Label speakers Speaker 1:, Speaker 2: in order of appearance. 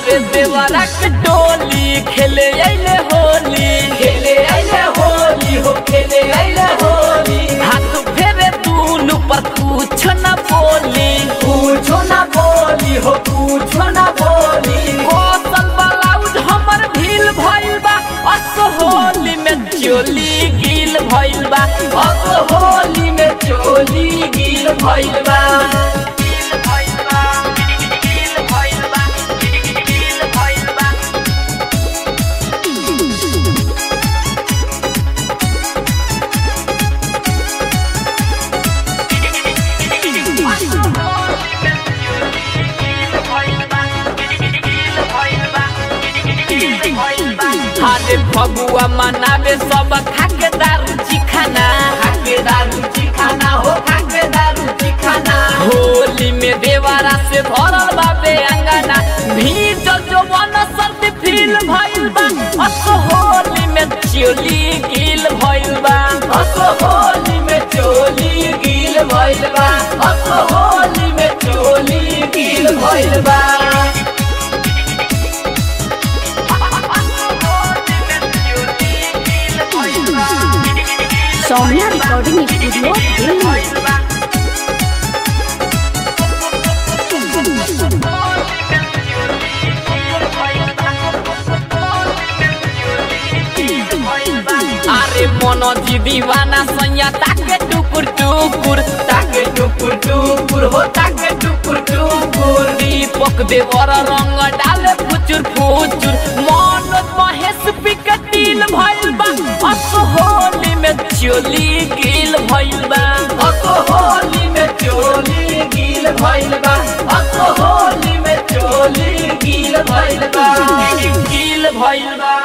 Speaker 1: बाबे देवरा के टोली खेले अइले होली
Speaker 2: खेले अइले होली हो खेले अइले होली
Speaker 1: हाथ फेरे दूनु पर कुछ न बोली
Speaker 2: पूछो ना बोली हो पूछो ना बोली
Speaker 1: कौशल ब्लाउज हमर ढील भइल बा अस होली में चोली गिल भइल बा
Speaker 2: अब होली में चोली गिल भइल बा
Speaker 1: अरे फगुआ मनावे सब खाके दारू चिखाना
Speaker 2: खाके दारू चिखाना हो खाके दारू चिखाना
Speaker 1: होली में देवारा से भरल बाबे अंगना भीज जो मन सर्दी फील भइल बा अस होली में चोली गिल भइल बा
Speaker 2: अब होली में चोली गिल भइल बा अब होली में चोली गिल भइल बा
Speaker 3: सौम्या रिकॉर्डिंग स्टूडियो दिल्ली
Speaker 1: अरे मनोजी दीवाना सैया ताके टुकुर टुकुर
Speaker 2: ताके टुकुर टुकुर हो ताके टुकुर टुकुर
Speaker 1: दीपक देवर रंग डाले फुचुर फुचुर मनोज महेश पिकटिल भइल बा अस होली में चोली गिल भइल बा
Speaker 2: अब होली में चोली गिल भइल बा अब होली में चोली गिल भइल बा
Speaker 1: गिल भइल बा